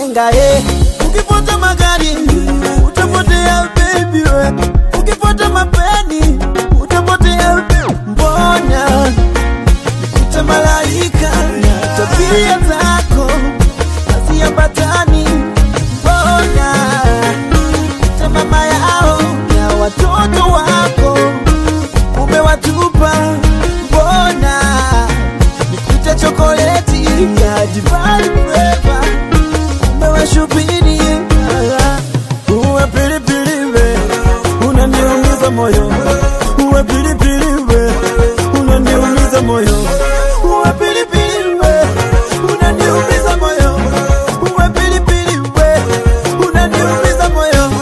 ujinga eh. Ukifuata magari utapotea baby we, ukifuata mapeni utapotea mbona nikuta malaika na tabia zako haziambatani, mbona nikuta mama yao na watoto wako umewatupa, mbona nikuta chokoleti ya Divine Flavor umewashubiri uwe pilipili we unaniumiza moyo uwe pilipili we unaniumiza moyo uwe pilipili we unaniumiza moyo uwe pilipili we unaniumiza moyo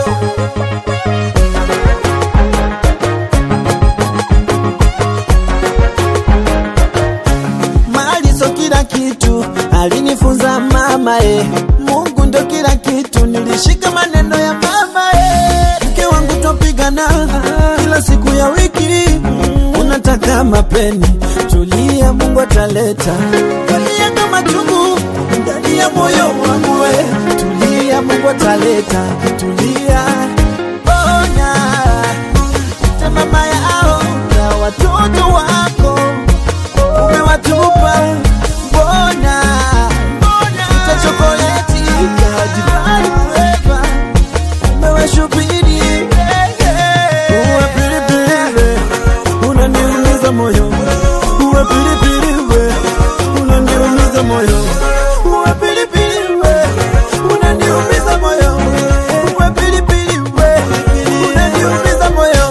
mali so kila kitu alinifunza mama eh. Mungu ndo kila kitu, nilishika maneno ya mama eh. Mke wangu twapigana kila siku ya wiki, unataka mapeni, tulia, Mungu ataleta. Tulia kama chungu ndani ya moyo wangu we, tulia, Mungu ataleta, tulia, ona ita mama yao na watoto wako umewatupa mbona ita chokoleti ya Divine Flavor umewashubiri uwe pilipili we unaniumiza moyo uwe pilipili we unaniumiza moyo uwe pilipili we unaniumiza moyo uwe pilipili we unaniumiza moyo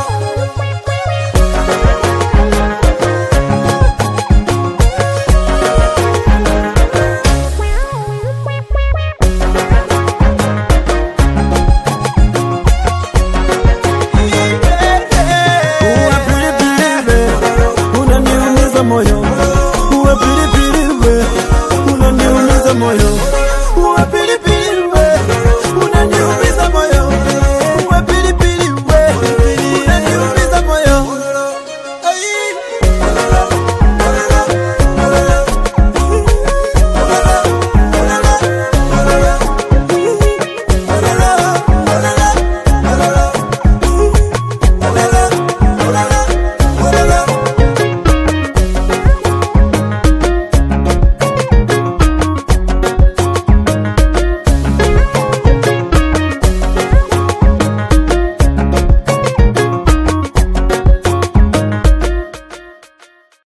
Uwe pilipili we, unaniumiza moyo. Uwe pilipili we, unaniumiza moyo.